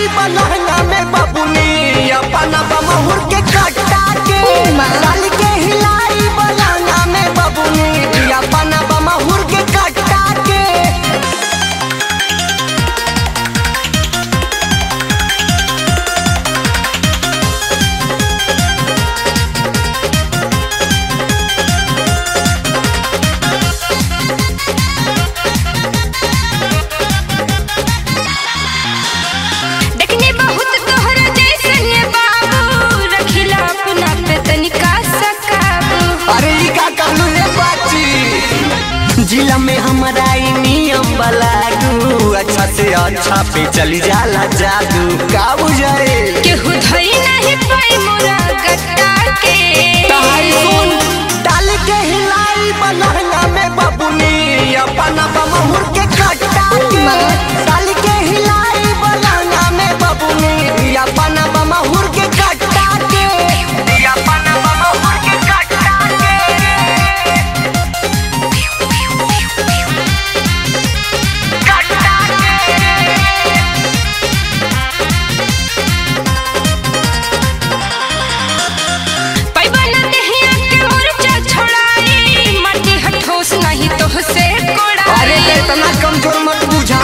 हिलाई बनहंगा में बबुनी अपना बमहुर के कटा के डाल के हिलाई बनहंगा में बबुनी अपना बमहुर के कटा के देखने बहुत तोहर जैसन ये बाबू रखिला अपना पे तनिका सकाबू अरे ई का कहलू रे बाची जिला में हमारा ई नियम बलागू अच्छा से अच्छा पे चली जाला जादू का बुझाए केहू धई नहीं पाई मोरा गट्टा के तहाई सुन डाल के हिलाई बनहंगा में बबुनी अपना बमहुर के कटा के डाल के हिलाई बनहंगा में बबुनी अपना बमहुर के कटा के अपना बमहुर के कटा के कटा के पैबा न देहिया के मुरचा छोड़ाई माटी हठोस नहीं तो से अरे कोड़ाई ये इतना कमजोर मत बुझा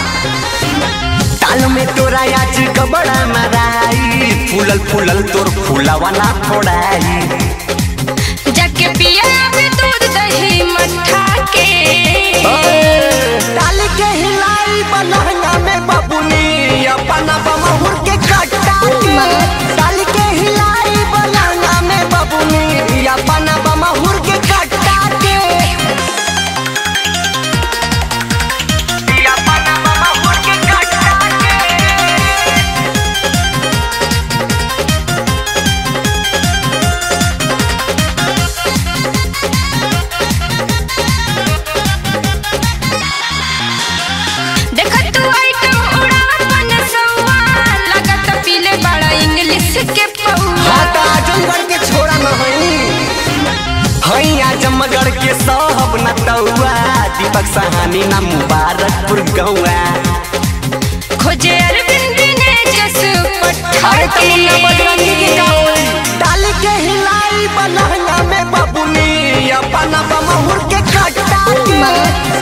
ताल में तोरा आज कबड़ा मराई फूलल फूलल तोर फूलावा ना फोड़ाई जाके पिया पे दूध दही मठा के ताल के हिलाई बनहंगा में बबुनी अपना बमहुर के कटा के ताल के हिलाई बनहंगा में बबुनी अपना बमहुर के कटा के अपना बमहुर के कटा के देख तू आइटम उड़ा पन सौआ लगत पीले बड़ा इंग्लिश के पौआ हाँ त आजमगढ़ के छोड़ा न हई हई आजमगढ़ के सब नटौआ दीपक सहानी ना मुबारकपुर गौआ खोजे अरविंद ने जस पठा अरे के तमुन्ना बजरंगी के गाँव डाल के हिलाई बनहंगा में बबुनी अपना बमहुर के कटा के